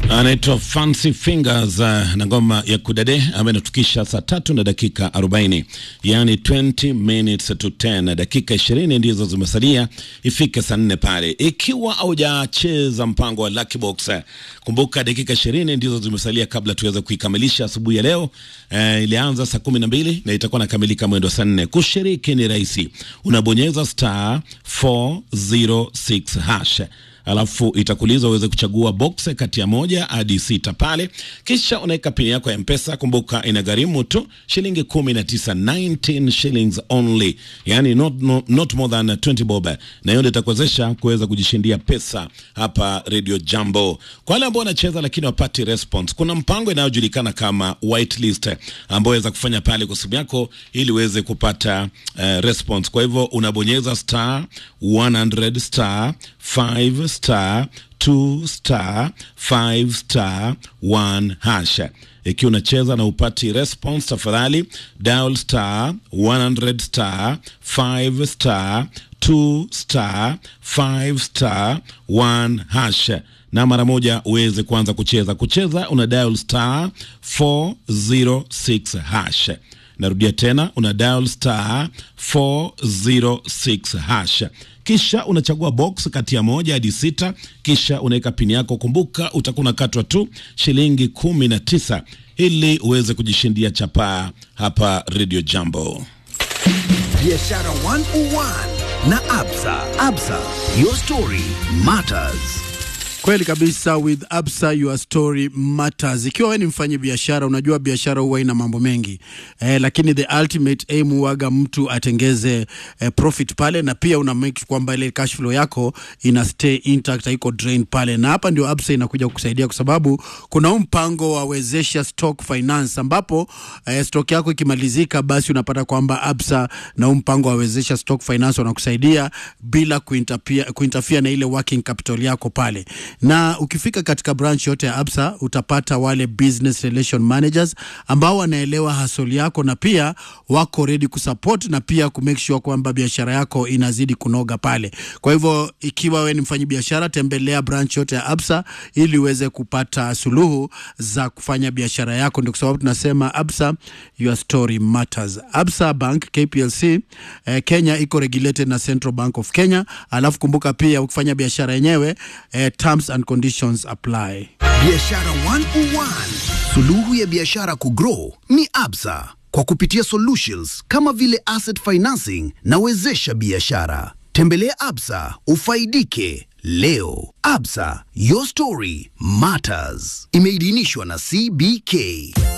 anaitwa Fancy Fingers uh, na ngoma ya kudade ambayo inatukisha saa tatu na dakika 40, yani 20 minutes to 10, dakika 20 ndizo zimesalia ifike saa nne pale. Ikiwa haujacheza mpango wa Lucky Box, uh, kumbuka dakika 20 ndizo zimesalia kabla tuweze kuikamilisha asubuhi ya leo. Uh, ilianza saa 12 na itakuwa nakamilika mwendo saa 4. Kushiriki ni rahisi, unabonyeza star 406 hash alafu itakuuliza uweze kuchagua box kati ya moja hadi sita pale, kisha unaweka pini yako ya Mpesa. Kumbuka inagharimu tu shilingi kumi na tisa, 19 shillings only, yani not, not, not more than 20 bob, na hiyo ndio itakuwezesha kuweza kujishindia pesa hapa Radio Jambo. Kwa wale ambao wanacheza lakini wapati response, kuna mpango inayojulikana kama whitelist ambao waweza kufanya pale kwa simu yako ili uweze kupata uh, response. Kwa hivyo unabonyeza star 100 star 5 star 2 star 5 star 1 hash. Ikiwa unacheza na upati response, tafadhali dial star 100 star 5 star 2 star 5 star 1 hash na mara moja uweze kuanza kucheza. Kucheza una dial star 406 hash. Narudia tena, una dial star 406 hash, kisha unachagua box kati ya moja hadi sita, kisha unaweka pini yako. Kumbuka utakuwa unakatwa tu shilingi kumi na tisa ili uweze kujishindia chapaa hapa Radio Jambo. Biashara 101 na Absa. Absa, your story matters. Kweli kabisa, with Absa your story matters. Ikiwa wewe ni mfanyi biashara, unajua biashara huwa ina mambo mengi eh, lakini the ultimate aim huwaga mtu atengeze eh, profit pale, na pia una make kwamba ile cash flow yako ina stay intact, haiko drain pale, na hapa ndio Absa inakuja kukusaidia, kwa sababu kuna huu mpango wa wezesha stock finance, ambapo eh, stock yako ikimalizika, basi unapata kwamba Absa na huu mpango wa wezesha stock finance wanakusaidia bila kuinterfere, kuinterfere na ile working capital yako pale na ukifika katika branch yote ya Absa utapata wale business relation managers ambao wanaelewa hasoli yako na pia wako ready kusupport na pia kumake sure kwamba biashara yako inazidi kunoga pale. Kwa hivyo ikiwa wewe ni mfanyi biashara, tembelea branch yote ya Absa ili uweze kupata suluhu za kufanya biashara yako. Ndio kwa sababu tunasema Absa, your story matters. Absa Bank KPLC eh, Kenya iko regulated na Central Bank of Kenya. Alafu kumbuka pia ukifanya biashara yenyewe eh, terms and conditions apply. Biashara 101, suluhu ya biashara kugrow ni Absa kwa kupitia solutions kama vile asset financing na wezesha biashara. Tembelea Absa ufaidike leo. Absa, your story matters. Imeidhinishwa na CBK.